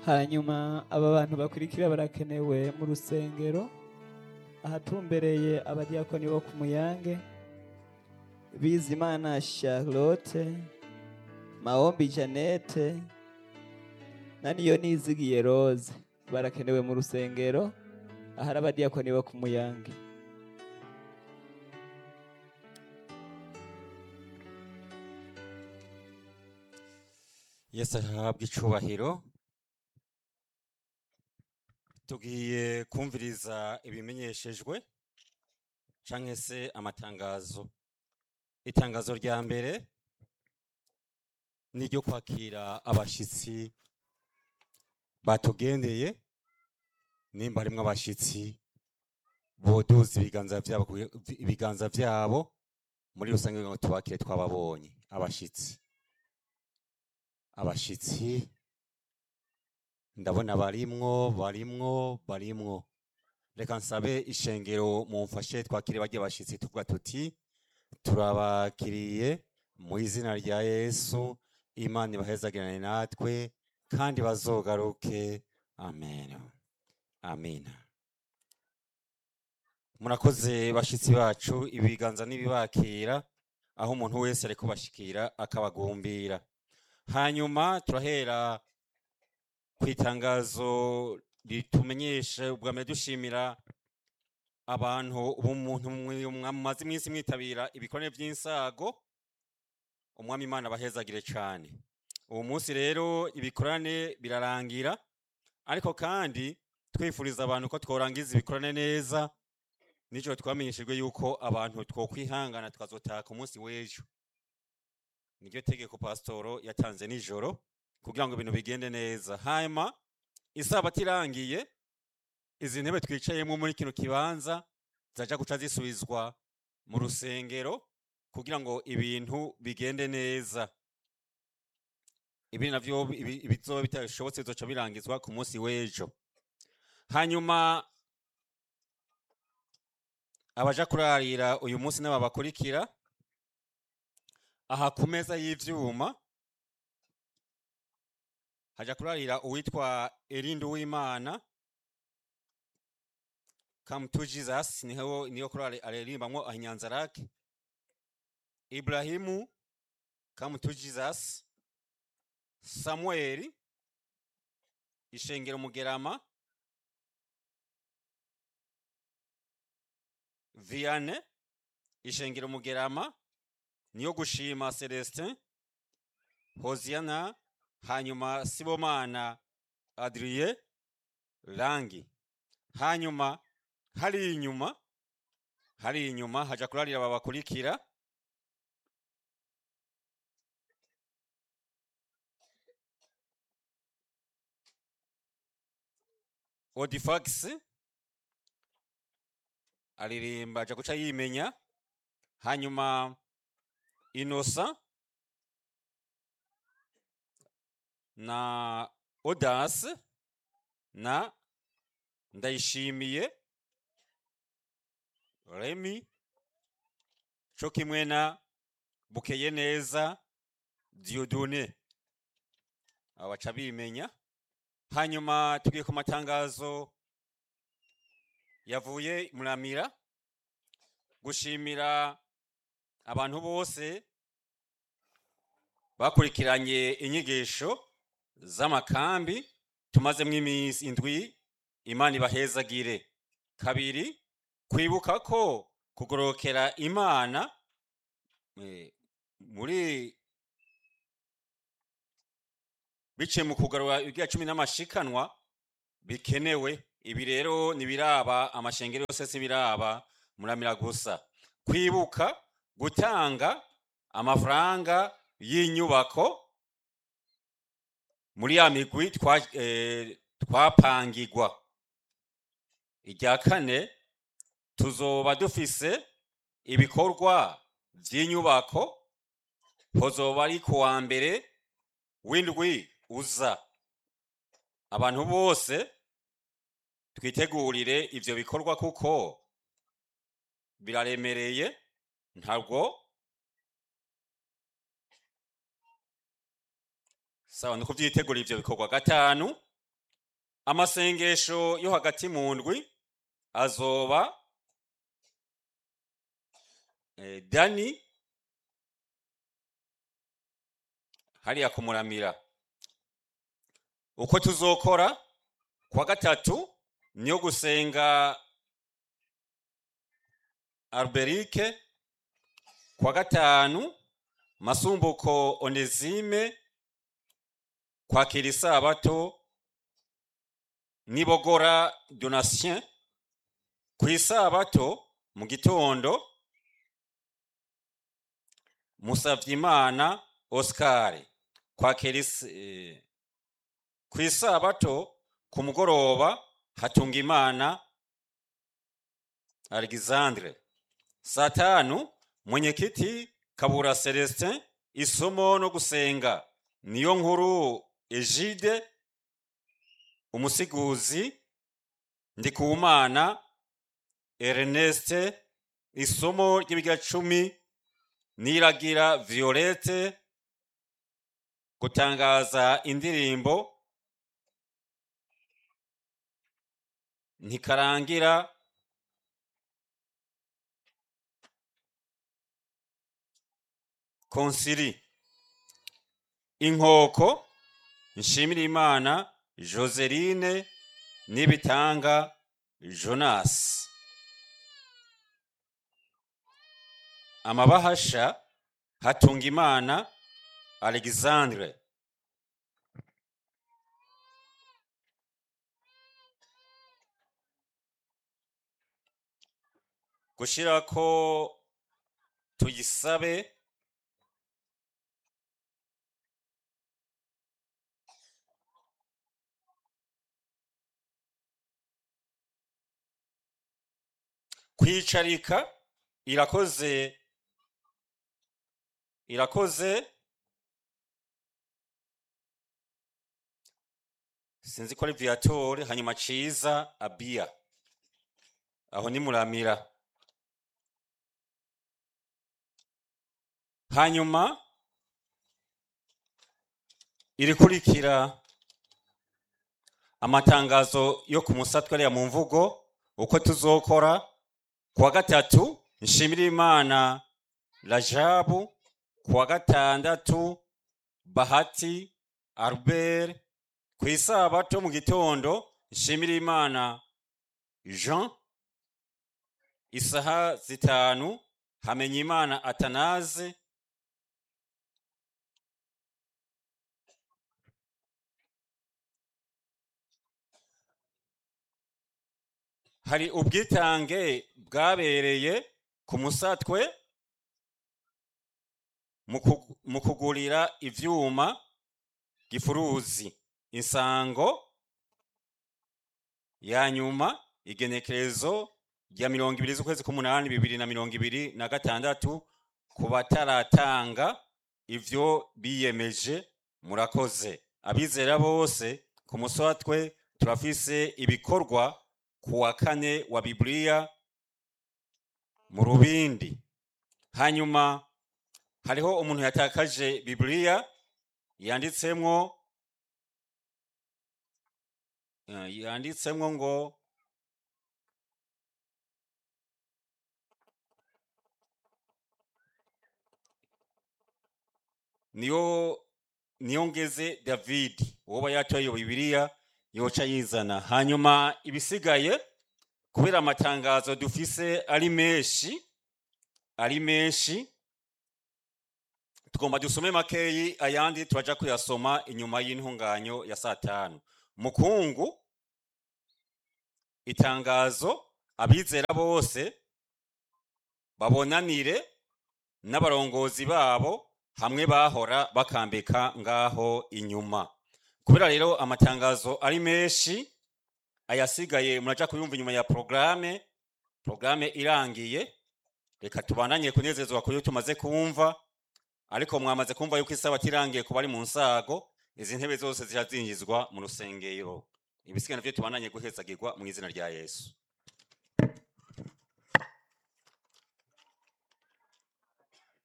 hanyuma aba bantu bakurikira barakenewe mu rusengero ahatumbereye abadiyakoni bo ku muyange bizimana charlotte maombi janete na niyo nizigiye rose barakenewe mu rusengero ahari abadiyakoni bo ku muyange yesu ahabwa icubahiro tugiye kumviriza ibimenyeshejwe canke se amatangazo itangazo rya mbere ni iryo kwakira abashitsi batugendeye nimba harimwo abashitsi boduza ibiganza vyabo kugira- ibiganza vyabo muri rusange kugira ngo tubakire twababonye abashitsi abashitsi ndabona barimwo barimwo barimwo reka nsabe ishengero mumfashe twakire barya bashitsi tuvuga tuti turabakiriye mu izina rya yesu imana ibahezagirane natwe kandi bazogaruke amen amina murakoze bashitsi bacu ibiganza n'ibibakira aho umuntu wese ariko bashikira akabagumbira hanyuma turahera ku itangazo ritumenyesha ubwa mbere dushimira abantu ubumuntu mumaze iminsi mwitabira ibikorane by'insago umwami imana abahezagire cyane ubu munsi rero ibikorane birarangira ariko kandi twifuriza abantu ko tworangiza ibikorane neza nijoro twamenyeshejwe yuko abantu twokwihangana tukazotaha ku munsi w'ejo niryo tegeko pasitoro yatanze nijoro kugira ngo ibintu bigende neza hanyuma isabato irangiye izi ntebe twicayemo muri kino kibanza zaja guca zisubizwa mu rusengero kugira ngo ibintu bigende neza ibi navyo ibi- ibizoba bitashobotse bizoca birangizwa ku munsi w'ejo hanyuma abaja kurarira uyu munsi n'aba bakurikira aha ku meza y'ivyuma haja kurarira uwitwa Erindu w'Imana Come to Jesus niho niyo kurari aririmbamwo ahinyanza rake Ibrahimu Come to Jesus Samueli Ishengero Mugerama Viane Ishengero Mugerama niyo gushima Celestin Hosiana hanyuma Sibomana Adrien Rangi hanyuma hari inyuma hari inyuma haja kurarira aba bakurikira Odifax aririmba aja guca yimenya hanyuma Innocent na Odas na Ndayishimiye Remy co kimwe na Bukeye neza Dieudonné aba baca bimenya hanyuma tugiye ku matangazo yavuye muramira gushimira abantu bose bakurikiranye inyigisho z'amakambi tumazemo iminsi indwi imana ibahezagire kabiri kwibuka ko kugorokera imana eh, muri biciye mu kugarura ibya cumi n'amashikanwa bikenewe ibi rero ntibiraba amashengero yose si biraba muramira gusa kwibuka gutanga amafaranga y'inyubako muri ya migwi twa- eh, twapangirwa irya kane tuzoba dufise ibikorwa vy'inyubako hozoba ari ku wa mbere w'indwi uza abantu bose twitegurire ivyo bikorwa kuko biraremereye ntabwo sawa ni ukuvyitegura ivyo bikorwa gatanu amasengesho yo hagati mu ndwi azoba eh, dani hariya kumuramira uko tuzokora kwa gatatu niyo gusenga alberike kwa gatanu masumbuko onesime kwakira isabato nibogora donatien ku isabato mu gitondo musavyimana oscar kwakira is- eh, ku isabato ku mugoroba hatunga imana alexandre saa tanu mwenyekiti kabura celestin isomo no gusenga niyo nkuru egide umusiguzi ndikuwumana erneste isomo ry'ibiga cumi niragira violette gutangaza indirimbo ntikarangira konsiri inkoko nshimira imana joseline n'ibitanga jonas amabahasha hatunga imana alexandre gushirako tuyisabe kwicarika irakoze irakoze sinzi ko ari viatori hanyuma ciza abia aho ni muramira hanyuma irikurikira amatangazo yo ku musatwa ariya mu mvugo uko tuzokora kuwa gatatu nshimira imana rajabu kuwa gatandatu bahati albert ku isabato mu gitondo nshimira imana jean isaha zitanu hamenya imana atanaze hari ubwitange bwabereye ku musatwe mu ku- mu kugurira ivyuma gifuruzi insango ya nyuma igenekerezo rya mirongo ibiri z'ukwezi k'umunani bibiri na mirongo ibiri na gatandatu ku bataratanga ivyo biyemeje murakoze abizera bose ku musatwe turafise ibikorwa ku wa kane wa bibiliya mu rubindi hanyuma hariho umuntu yatakaje bibiliya yanditsemwo eh, yanditsemwo ngo niyo niyo ngeze david woba yatoye iyo bibiliya yoca yizana hanyuma ibisigaye kubera amatangazo dufise ari menshi ari menshi tugomba dusome makeyi ayandi turaja kuyasoma inyuma y'intunganyo ya saa tanu mukungu itangazo abizera bose babonanire n'abarongozi babo hamwe bahora bakambika ngaho inyuma kubera rero amatangazo ari menshi ayasigaye muraja kuyumva inyuma ya programe programe irangiye reka tubananye kunezezwa kuyo tumaze kumva ariko mwamaze kumva yuko isabato irangiye kuba ari mu nsago izi ntebe zose zirazinjizwa mu rusengero ibisigaye navyo tubananye guhezagirwa mu izina rya yesu